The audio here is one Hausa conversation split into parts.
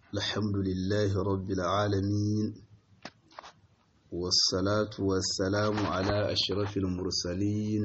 الحمد لله رب العالمين والصلاة والسلام على أشرف المرسلين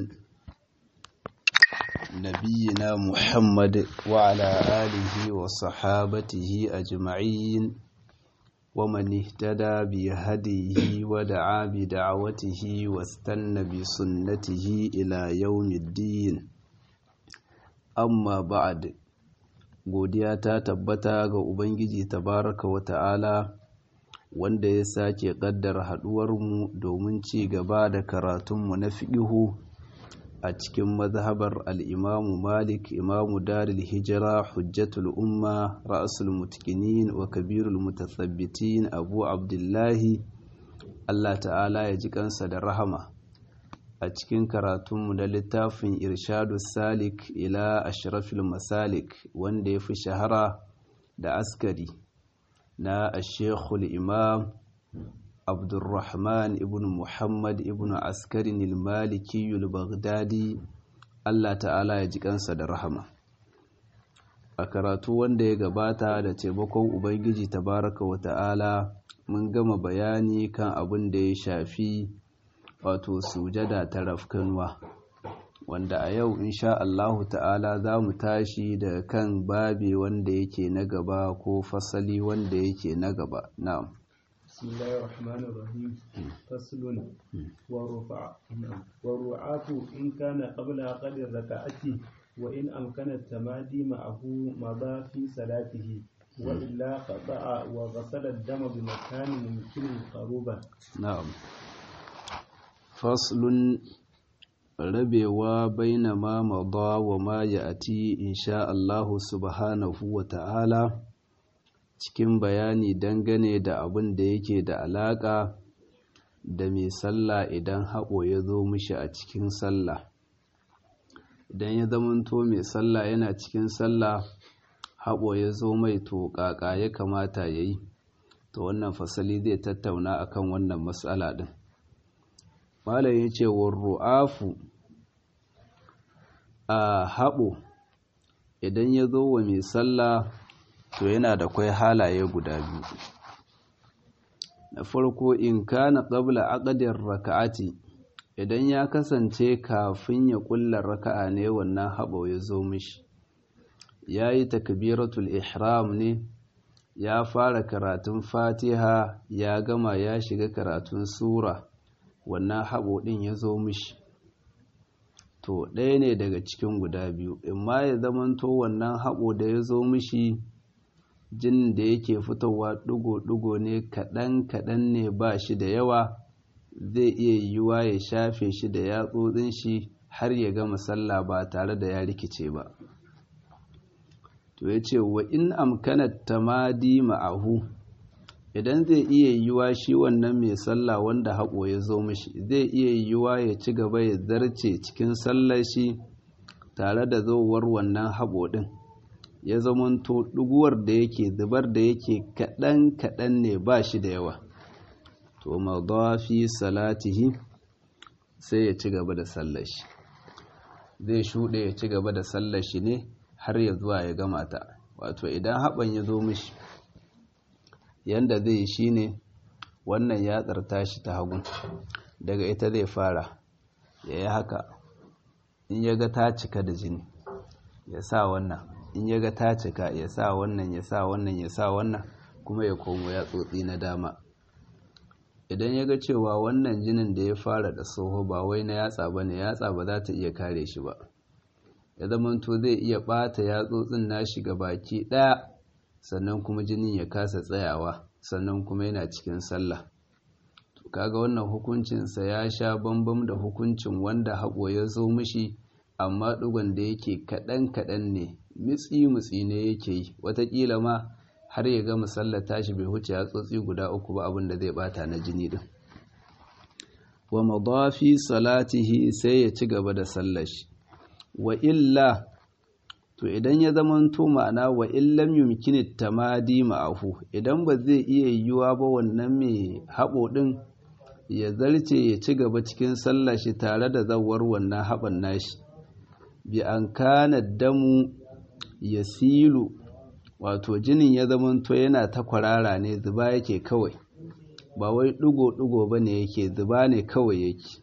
نبينا محمد وعلى آله وصحابته أجمعين ومن اهتدى بهديه ودعا بدعوته واستنى بسنته إلى يوم الدين amma ba'ad godiya ta tabbata ga ubangiji tabaraka wa ta'ala wanda ya sake kaddara haduwarmu domin ci gaba da karatunmu na fiqihu a cikin mazhabar al-imamu malik imamu daril hijira hujjatul umma ra'sul mutqinin wa kabirul mutathabbitin abu abdullahi Allah ta'ala ya ji kansa da rahama a cikin karatunmu na littafin irshadu salik ila ashrafil masalik wanda ya fi shahara da askari na ashekul imam abdurrahman ibn muhammad ibn askarin ilmaliki baghdadi allah ta'ala ya ji kansa da rahama a karatu wanda ya gabata da taimakon ubangiji tabaraka wa ta'ala mun gama bayani kan abin da ya shafi wato sujada ta rafkanuwa wanda a yau insha Allahu ta'ala za mu tashi da kan babi wanda yake na gaba ko fasali wanda yake na gaba na'am bismillahir rahmanir rahim faslun wa rufa wa ru'atu in kana qabla qadir raka'ati wa in amkana tamadi ma'ahu madha fi salatihi wa illa qata'a wa ghasala ad-dama bi makanin mumkin qaruba na'am faslun rabewa baina ma mada wa ma ya'ti insha Allah subhanahu wa ta'ala cikin bayani dangane da abin da yake da alaka da mai sallah idan haɓo ya zo mishi a cikin sallah idan ya zamanto mai sallah yana cikin sallah haɓo ya zo mai to ƙaƙa ya kamata ya yi to wannan fasali zai tattauna akan wannan matsala ɗin malam ya ce ru'afu a haɓo idan ya zo wa mai sallah to yana da kwai halaye guda biyu na farko in kana qabla aqdir raka'ati idan ya kasance kafin ya kulla raka'a ne wannan haɓo ya zo mishi yayi takbiratul ihram ne ya fara karatun fatiha ya gama ya shiga karatun sura wannan haɓo ɗin ya zo mishi to ɗaya ne daga cikin guda biyu in ma ya zamanto wannan haɓo da ya zo mishi jinin da yake fitowa ɗigo-ɗigo ne kaɗan-kaɗan ne ba shi da yawa zai iya yiwuwa ya shafe shi da yatsotsin shi har ya gama sallah ba tare da ya rikice ba to ya ce wa in amkanat tamadi ma'ahu idan zai iya yiwuwa shi wannan mai sallah wanda haƙo ya zo mishi zai iya yiwuwa ya ci gaba ya zarce cikin sallar shi tare da zowar wannan haƙo ɗin ya zamanto ɗuguwar da yake zubar da yake kaɗan-kaɗan ne ba shi da yawa to madafi salatihi sai ya ci gaba da sallar shi zai shuɗe ya ci gaba da sallar shi ne har ya zuwa ya gama ta wato idan haɓan ya zo mishi yanda zai yi shine wannan yatsar tashi ta hagu daga ita zai fara ya yi haka in ya ga ta cika da jini ya sa wannan in ya ga ta cika ya sa wannan ya sa wannan ya sa wannan kuma ya komo ya tsotsi na dama idan ya ga cewa wannan jinin da ya fara da soho ba wai na yatsa ba ne yatsa ba za ta iya kare shi ba ya zamanto zai iya ɓata yatsotsin nashi ga baki ɗaya sannan kuma jinin ya kasa tsayawa sannan kuma yana cikin sallah to kaga wannan hukuncinsa ya sha bambam da hukuncin wanda haƙo ya zo mishi amma ɗigon da yake kaɗan-kaɗan ne mitsi-mitsi ne yake yi watakila ma har ya gama sallar tashi bai huce ya tsotsi guda uku ba abin da zai bata na jini din wa madafi salatihi sai ya ci gaba da sallar shi wa illa to idan ya zamanto ma'ana wa illam yumkini tamadi ma'ahu idan ba zai iya yiwuwa ba wannan mai haɓo ɗin ya zarce ya ci gaba cikin sallar shi tare da zawar wannan haɓan nashi bi an kana damu ya silu wato jinin ya zamanto yana ta kwarara ne zuba yake kawai ba wai ɗigo-ɗigo ba ne yake zuba ne kawai yake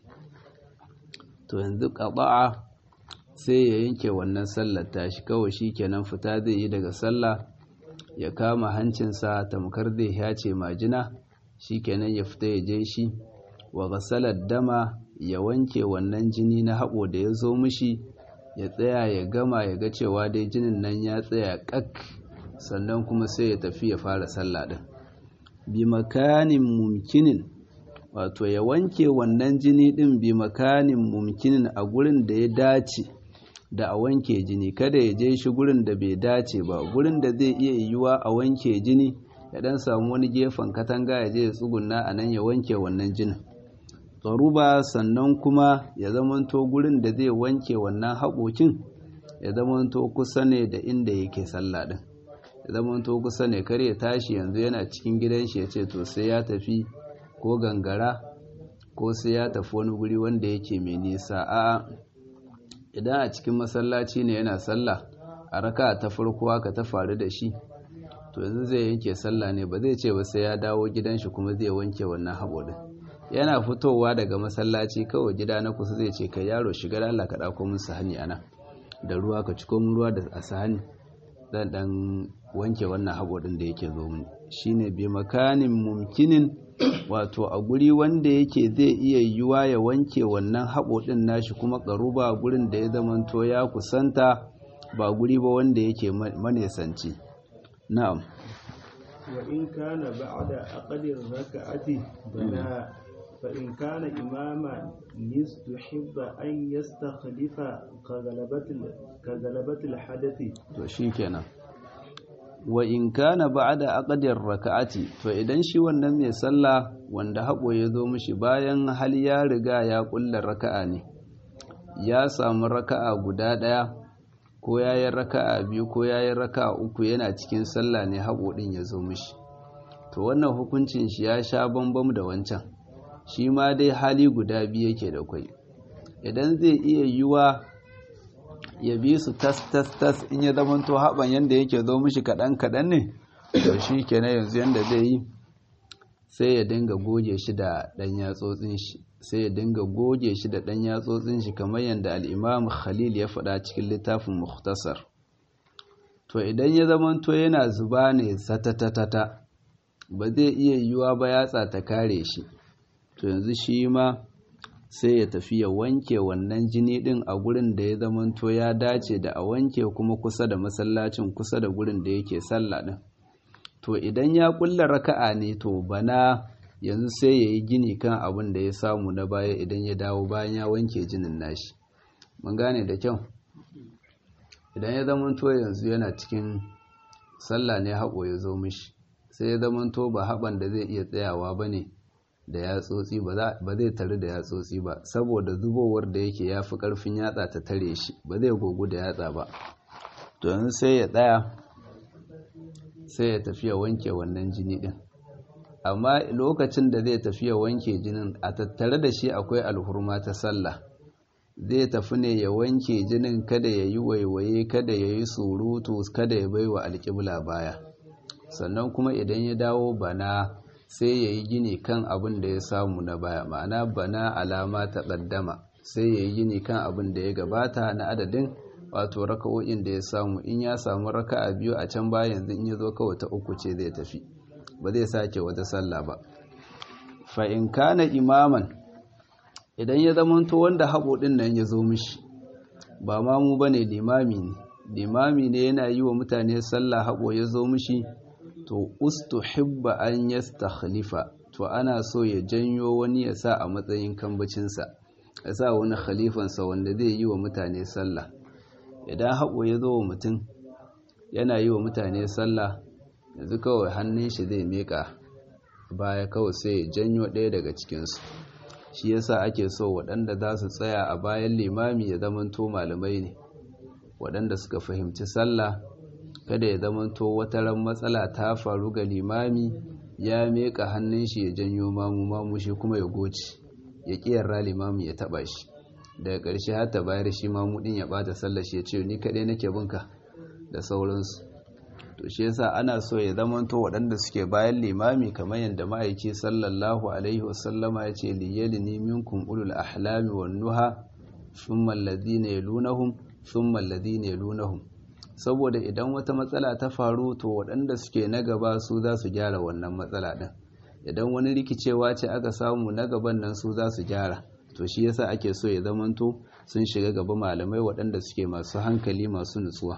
to yanzu ƙaba'a sai ya yanke wannan sallar tashi kawai shi kenan fita zai yi daga sallah ya kama hancinsa tamkar zai yace majina shi kenan ya fita ya je shi wa gasalar dama ya wanke wannan jini na haɓo da ya zo mishi ya tsaya ya gama ya ga cewa dai jinin nan ya tsaya ƙak sannan kuma sai ya tafi ya fara sallah ɗin bi makanin mumkinin wato ya wanke wannan jini ɗin bi makanin mumkinin a gurin da ya dace da a wanke jini kada ya je shi gurin da bai dace ba gurin da zai iya yiwuwa a wanke jini ya dan samu wani gefen katanga ya je ya tsugunna a nan ya wanke wannan jinin tsaruba sannan kuma ya zamanto gurin da zai wanke wannan haƙoƙin ya zamanto kusa ne da inda yake sallah din ya zamanto kusa ne kar ya tashi yanzu yana cikin gidan shi ya ce to sai ya tafi ko gangara ko sai ya tafi wani guri wanda yake mai nisa a'a idan a cikin masallaci ne yana sallah a raka ta farko haka ta faru da shi to yanzu zai yanke sallah ne ba zai ce ba sai ya dawo gidan shi kuma zai wanke wannan haɓo din yana fitowa daga masallaci kawai gida na kusa zai ce kai yaro shiga da Allah ka dauko min sahani ana da ruwa ka ciko min ruwa da a sahani dan dan wanke wannan haɓo din da yake zo min shine bi makanin mumkinin wato a guri wanda yake zai iya yiwuwa ya wanke wannan haɓo ɗin nashi kuma ƙaruba gurin da ya zamanto ya kusanta ba guri ba wanda yake manesanci na'am wa in kana ba'da aqdir raka'ati bana fa in kana imama nistuhibba an yastakhlifa ka galabatil hadathi to shikenan wa in kana ba'da aqdir raka'ati to idan shi wannan mai sallah wanda haɓo ya zo mishi bayan hal ya riga ya kulla raka'a ne ya samu raka'a guda ɗaya ko yayin raka'a biyu ko yayin raka'a uku yana cikin sallah ne haɓo ɗin ya zo mishi to wannan hukuncin shi ya sha bambam da wancan shi ma dai hali guda biyu yake da kwai idan zai iya yiwa ya bi su tas tas tas in ya zamanto haɓan yadda yake zo mishi kaɗan kaɗan ne to shi kenan yanzu yadda zai yi sai ya dinga goge shi da ɗan yatsotsin shi sai ya dinga goge shi da ɗan yatsotsin shi kamar yadda al'imam khalil ya faɗa cikin littafin muhtasar to idan ya zamanto yana zuba ne satatatata ba zai iya yiwuwa ba yatsa ta kare shi to yanzu shi ma sai ya tafi ya wanke wannan jini din a gurin da ya zamanto ya dace da a wanke kuma kusa da masallacin kusa da gurin da yake sallah din to idan ya kulla raka'a ne to bana yanzu sai ya yi gini kan abin da ya samu na baya idan ya dawo bayan ya wanke jinin nashi mun gane da kyau idan ya zamanto yanzu yana cikin sallah ne haƙo ya zo mishi sai ya zamanto ba haɓan da zai iya tsayawa ba ne da yatsotsi ba zai tare da yatsotsi ba saboda zubowar da yake ya fi ƙarfin yatsa ta tare shi ba zai gogu da yatsa ba to yanzu sai ya tsaya sai ya tafi ya wanke wannan jini ɗin amma lokacin da zai tafi ya wanke jinin a tattare da shi akwai alhurma ta sallah zai tafi ne ya wanke jinin kada ya yi waiwaye kada ya yi surutu kada ya baiwa alƙibla baya sannan kuma idan ya dawo bana sai ya yi gini kan abin da ya samu na baya ma'ana bana alama ta ƙaddama sai ya yi gini kan abin da ya gabata na adadin wato raka'o'in da ya samu in ya samu raka'a biyu a can baya yanzu in ya zo kawai ta uku ce zai tafi ba zai sake wata sallah ba fa in kana imaman idan ya zamanto wanda haɓo ɗin nan ya zo mishi ba ma mu bane limami ne limami ne yana yi wa mutane sallah haɓo ya zo mishi to ustuhibba an yastakhlifa to ana so ya janyo wani ya sa a matsayin kambacinsa ya sa wani khalifansa wanda zai yi wa mutane sallah idan haƙo ya zo wa mutum yana yi wa mutane sallah yanzu kawai hannun shi zai miƙa baya kawai sai ya janyo ɗaya daga cikinsu shi yasa ake so waɗanda za su tsaya a bayan limami ya zamanto malamai ne waɗanda suka fahimci sallah kada ya zamanto wata ran matsala ta faru ga limami ya meka hannun shi ya janyo mamu mamu shi kuma ya goci ya kiyarra limami ya taba shi daga ƙarshe har ta bayar shi mamu din ya bata sallar shi ya ce ni kaɗai nake binka da sauransu to shi yasa ana so ya zamanto waɗanda suke bayan limami kamar yadda ma'aiki sallallahu alaihi wasallama ya ce liyalini minkum ulul ahlami wan nuha thumma alladhina yalunahum thumma alladhina yalunahum saboda idan wata matsala ta faru to waɗanda suke na gaba su za su gyara wannan matsala ɗin idan wani rikicewa ce aka samu na gaban nan su za su gyara to shi yasa ake so ya zamanto sun shiga gaba malamai waɗanda suke masu hankali masu nutsuwa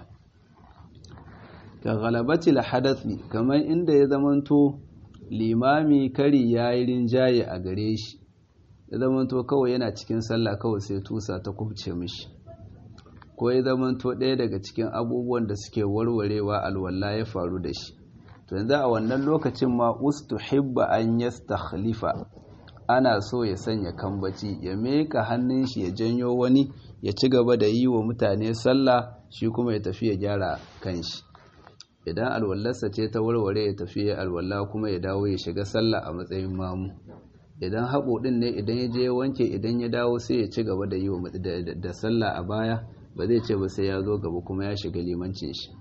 ka galabatil hadathi kamar inda ya zamanto limami kari ya yi rinjaye a gare shi ya zamanto kawai yana cikin sallah kawai sai tusa ta kubce mishi ko ya zamanto ɗaya daga cikin abubuwan da suke warwarewa alwala ya faru da shi to yanzu a wannan lokacin ma ustuhibba an yastakhlifa ana so ya sanya kambaci ya meka hannun shi ya janyo wani ya ci gaba da yi wa mutane sallah shi kuma ya tafi ya gyara kanshi idan alwallarsa ce ta warware ya tafi ya alwala kuma ya dawo ya shiga sallah a matsayin mamu idan haɓo ɗin ne idan ya je ya wanke idan ya dawo sai ya ci gaba da yi wa da sallah a baya ba zai ce ba sai ya zo gaba kuma ya shiga limancin shi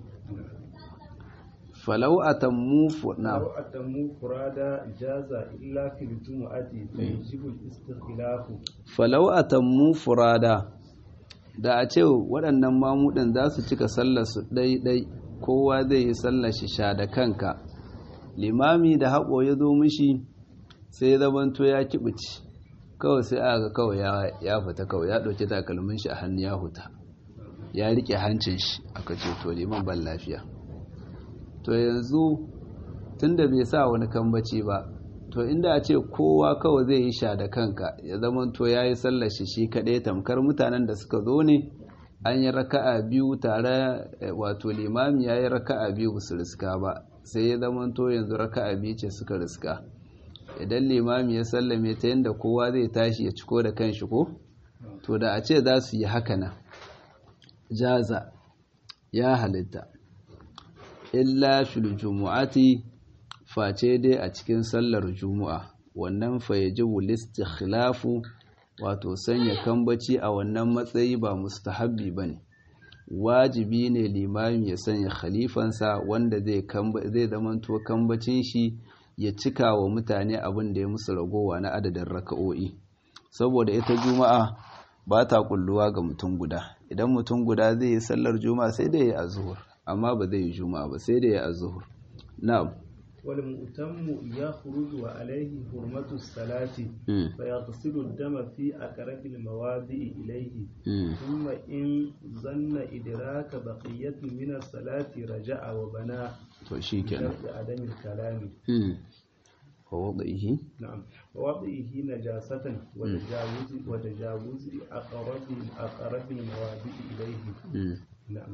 falau atammu na لو أتموا فرادا جاز إلا في الجمعة فيجب الاستخلاف falau atammu furada da a ce waɗannan mamudin za su cika sallar su ɗai-ɗai kowa zai yi sallar shi sha da kanka limami da haƙo ya zo mishi sai ya zamanto ya kibici kawai sai aka kawai ya fita kawai ya ɗauki takalmin shi a hannu ya huta ya riƙe hancin shi aka ce to liman ban lafiya to yanzu tunda bai sa wani kambaci ba to inda a ce kowa kawai zai yi sha da kanka ya zamanto ya yi sallar shi shi kaɗai tamkar mutanen da suka zo ne an yi raka'a biyu tare wato limami ya yi raka'a biyu su riska ba sai ya zamanto yanzu raka'a biyu ce suka riska idan limami ya sallame ta yadda kowa zai tashi ya ciko da kanshi ko to da a ce za su yi haka nan jaza ya halitta illa fil jumu'ati face dai a cikin sallar juma'a wannan fa yajibu listikhlafu wato sanya kambaci a wannan matsayi ba mustahabbi bane wajibi ne limami ya sanya khalifansa wanda zai zai zamanto kambacin shi ya cika wa mutane abin da ya musu ragowa na adadin raka'o'i saboda ita juma'a ba ta kulluwa ga mutum guda idan mutum guda zai yi sallar juma'a sai da ya yi azhur amma ba zai yi juma'a ba sai da ya yi azhur na'am والمؤتم يخرج وعليه حرمة الصلاة فيغسل الدم في أقرب المواضع إليه ثم إن ظن إدراك بقية من الصلاة رجع وبنى بشرط عدم الكلام ووضعه نعم ووضعه نجاسة وتجاوز وتجاوز أقرب أقرب المواضع إليه نعم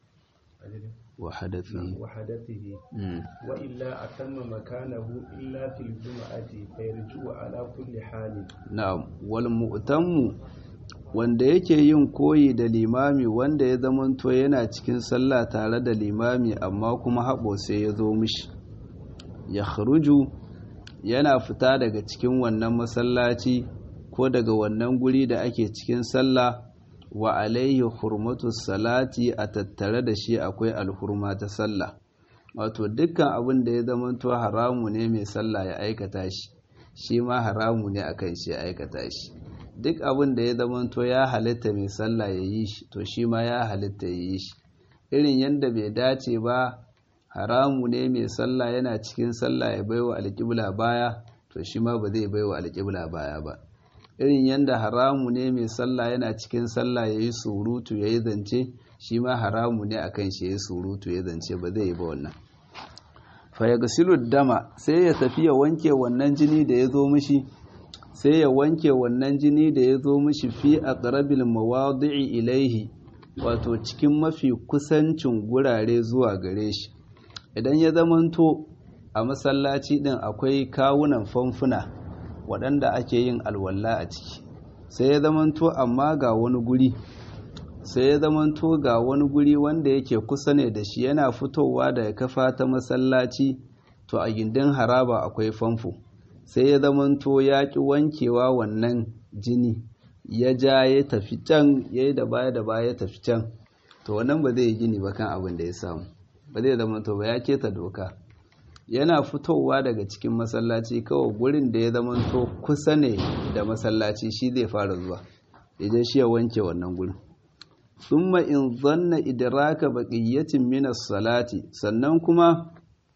وحدثه وحدثه وإلا أتم مكانه إلا في الجمعة فيرجع على كل حال نعم والمؤتم wanda yake yin koyi da limami wanda ya zamanto yana cikin sallah tare da limami amma kuma haɓo sai ya zo mishi ya kharuju yana fita daga cikin wannan masallaci ko daga wannan guri da ake cikin sallah wa alaihi hurmatu salati a tattare da shi akwai alhurma ta sallah wato dukkan abin da ya zamanto haramu ne mai sallah ya aikata shi shi ma haramu ne akan shi ya aikata shi duk abin da ya zamanto ya halitta mai sallah ya yi shi to shi ma ya halitta ya yi shi irin yadda bai dace ba haramu ne mai sallah yana cikin sallah ya baiwa alƙibla baya to shi ma ba zai baiwa alƙibla baya ba irin yadda haramu ne mai sallah yana cikin sallah ya yi surutu ya yi zance shi ma haramu ne a kan shi ya yi surutu ya zance ba zai yi ba wannan fayagasilu dama sai ya tafi ya wanke wannan jini da ya zo mishi sai ya wanke wannan jini da ya zo mishi fi a ƙarabil mawadi'i ilaihi wato cikin mafi kusancin gurare zuwa gare shi idan ya zamanto a masallaci din akwai kawunan famfuna waɗanda ake yin alwala a ciki sai ya zamanto amma ga wani guri sai ya zamanto ga wani guri wanda yake kusa ne da shi yana fitowa daga kafa ta masallaci to a gindin haraba akwai famfo sai ya zamanto ya ƙi wankewa wannan jini ya ja ya tafi can ya yi da baya da baya ya tafi can to wannan ba zai yi gini ba kan abin da ya samu ba zai zamanto ba ya keta doka yana fitowa daga cikin masallaci kawai gurin da ya zamanto kusa ne da masallaci shi zai fara zuwa idan shi ya wanke wannan gurin thumma in zanna idraka baqiyatin min as-salati sannan kuma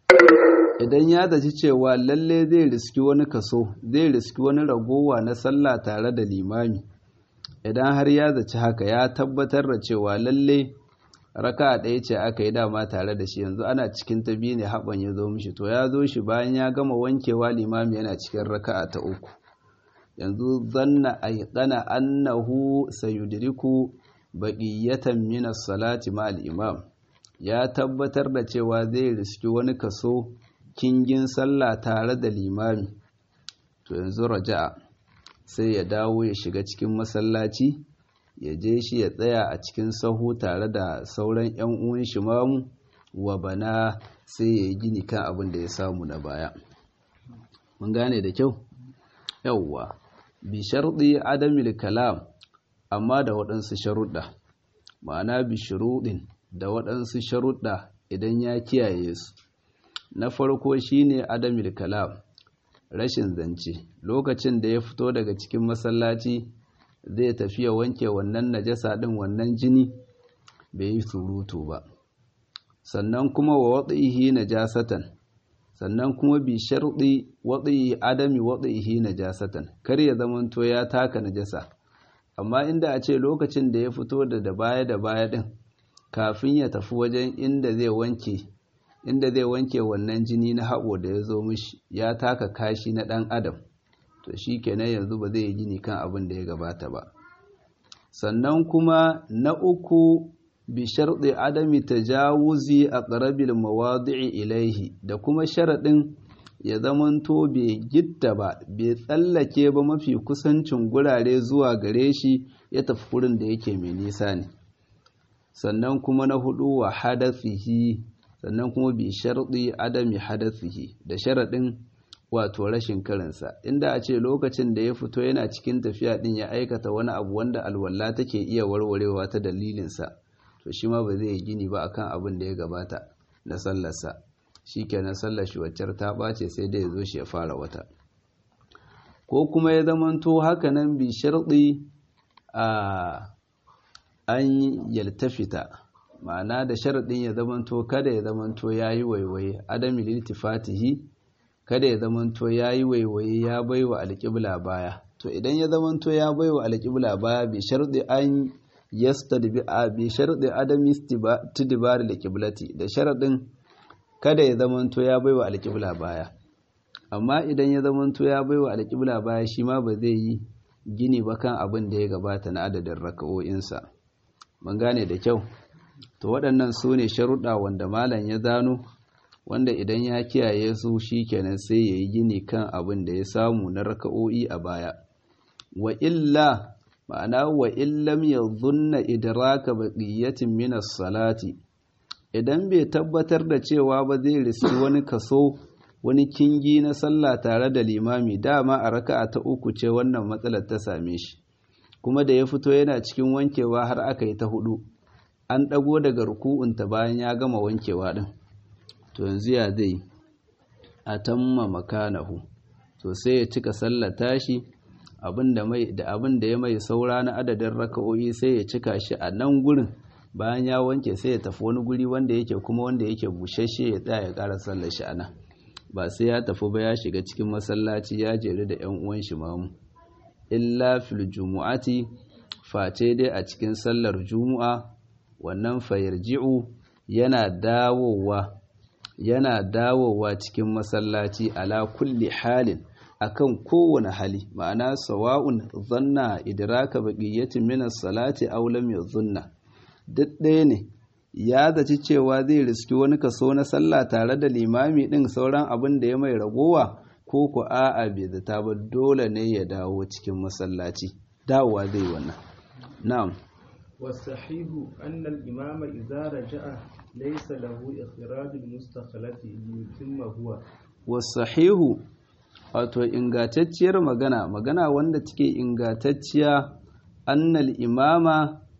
idan ya zaci cewa lalle zai riski wani kaso zai riski wani ragowa na sallah tare da limami idan har ya zaci haka ya tabbatar da cewa lalle raka ɗaya ce aka yi dama tare da shi yanzu ana cikin ta biyu ne haɓan ya zo mishi to ya zo shi bayan ya gama wankewa limami yana cikin raka'a ta uku yanzu zanna aiqana annahu sayudriku baqiyatan min as-salati ma'al imam ya tabbatar da cewa zai riski wani kaso kingin sallah tare da limami to yanzu raja'a sai ya dawo ya shiga cikin masallaci ya je shi ya tsaya a cikin sahu tare da sauran 'yan uwan shi mamu wa bana sai ya yi gini kan abin da ya samu na baya mun gane da kyau yauwa bi sharɗi adamil kalam amma da waɗansu sharuɗa ma'ana bi shuruɗin da waɗansu sharuɗa idan ya kiyaye su na farko shine adamil kalam rashin zance lokacin da ya fito daga cikin masallaci zai tafi ya wanke wannan najasa ɗin wannan jini bai yi surutu ba sannan kuma wa waɗihi najasatan sannan kuma bi sharɗi waɗihi adami waɗihi najasatan kar ya zamanto ya taka najasa amma inda a ce lokacin da ya fito da da baya da baya ɗin kafin ya tafi wajen inda zai wanke inda zai wanke wannan jini na haɓo da ya zo mishi ya taka kashi na ɗan adam to shi kenan yanzu ba zai yi gini kan abin da ya gabata ba sannan kuma na uku bi sharɗi adami tajawuzi a ƙarabil mawadi'i ilaihi da kuma sharaɗin ya zamanto bai gitta ba bai tsallake ba mafi kusancin gurare zuwa gare shi ya tafi wurin da yake mai nisa ne sannan kuma na hudu wa hadathihi sannan kuma bi sharɗi adami hadathihi da sharaɗin wato rashin karinsa inda a ce lokacin da ya fito yana cikin tafiya ɗin ya aikata wani abu wanda alwala take iya warwarewa ta dalilinsa to shi ma ba zai yi gini ba akan abin da ya gabata na sallarsa shi kenan sallar shi waccar ta ɓace sai da ya zo shi ya fara wata ko kuma ya zamanto hakanan bi sharɗi a an yaltafita ma'ana da sharaɗin ya zamanto kada ya zamanto ya yi waiwaye adami liltifatihi kada ya zamanto ya yi waiwaye ya bai wa alƙibla baya to idan ya zamanto ya bai wa alƙibla baya bi sharɗi an yastadbi a bi sharɗi adami tidbar alƙiblati da sharaɗin kada ya zamanto ya bai wa alƙibla baya amma idan ya zamanto ya bai wa alƙibla baya shi ma ba zai yi gini ba kan abin da ya gabata na adadin raka'o'insa mun gane da kyau to waɗannan su ne sharuɗa wanda malam ya zano wanda idan ya kiyaye su shi kenan sai ya yi gini kan abin da ya samu na raka'o'i a baya wa illa ma'ana wa illam ya zunna idraka baqiyatin min salati idan bai tabbatar da cewa ba zai riski wani kaso wani kingi na sallah tare da limami dama a raka'a ta uku ce wannan matsalar ta same shi kuma da ya fito yana cikin wankewa har aka yi ta hudu an ɗago daga ruku'unta bayan ya gama wankewa ɗin to yanzu ya zai a tamma makanahu to sai ya cika sallar tashi da abin da ya mai saura na adadin raka'o'i sai ya cika shi a nan gurin bayan ya wanke sai ya tafi wani guri wanda yake kuma wanda yake bushashe ya tsaya ya ƙara sallar shi a nan ba sai ya tafi ba ya shiga cikin masallaci ya jeri da 'yan uwan shi mamu illa fil jumu'ati face dai a cikin sallar jumu'a wannan fayarji'u yana dawowa yana dawowa cikin masallaci ala kulli halin akan kowane hali ma'ana sawa'un zanna idraka baqiyatin min as-salati aw lam yadhunna duk ɗaya ne ya zaci cewa zai riski wani kaso na sallah tare da limami din sauran abin da ya mai ragowa ko ku a'a bai zata ba dole ne ya dawo cikin masallaci dawowa zai wannan na'am والصحيح أن الإمام إذا رجع ليس له إخراج المستخلف ليتم هو والصحيح wato ingantacciyar magana magana wanda take ingantacciya annal imama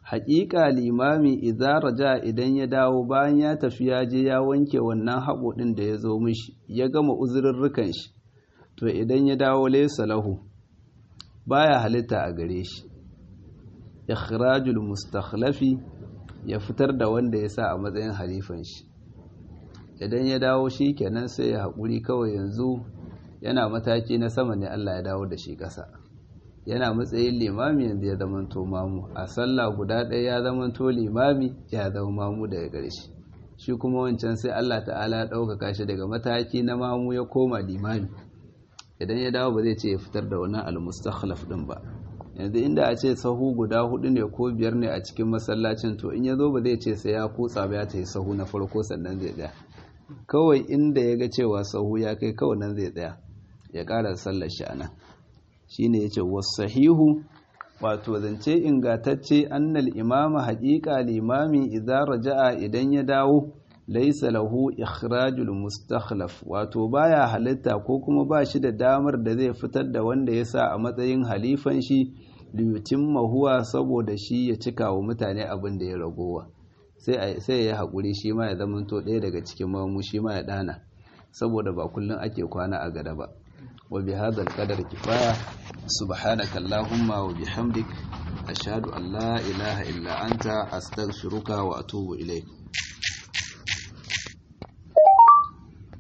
haƙiƙa limami idan raja idan ya dawo bayan ya tafi ya je ya wanke wannan haɓo ɗin da ya zo mishi ya gama uzurrurrukan shi to idan ya dawo laysa lahu baya halitta a gare shi ikhrajul mustakhlafi ya fitar da wanda ya sa a matsayin halifan shi idan ya dawo shi kenan sai ya haƙuri kawai yanzu yana mataki na sama ne Allah ya dawo da shi ƙasa yana matsayin limami yanzu ya zamanto mamu a sallah guda ɗaya ya zamanto limami ya zama mamu daga ƙarshe shi kuma wancan sai Allah ta'ala ya ɗaukaka shi daga mataki na mamu ya koma limami idan ya dawo ba zai ce ya fitar da wannan almustakhlaf din ba yanzu inda a ce sahu guda hudu ne ko biyar ne a cikin masallacin to in ya zo ba zai ce sai ya kutsa ba ya ta yi sahu na farko sannan zai tsaya kawai inda ya ga cewa sahu ya kai kawai nan zai tsaya ya ƙara sallar shi anan shine yace wasahihu wato zance ingantacce annal imama haƙiƙa limami idan raja'a idan ya dawo laisa lahu ikhrajul mustakhlaf wato baya halitta ko kuma ba shi da damar da zai fitar da wanda ya sa a matsayin halifan shi liyutimma huwa saboda shi ya cika wa mutane abin da ya ragowa sai sai ya haƙuri shi ma ya zamanto ɗaya daga cikin mamu shi ma ya ɗana saboda ba kullum ake kwana a gada ba wa bi hadal qadar kifaya subhanaka allahumma wa bihamdik ashhadu an la ilaha illa anta astaghfiruka wa atubu ilayk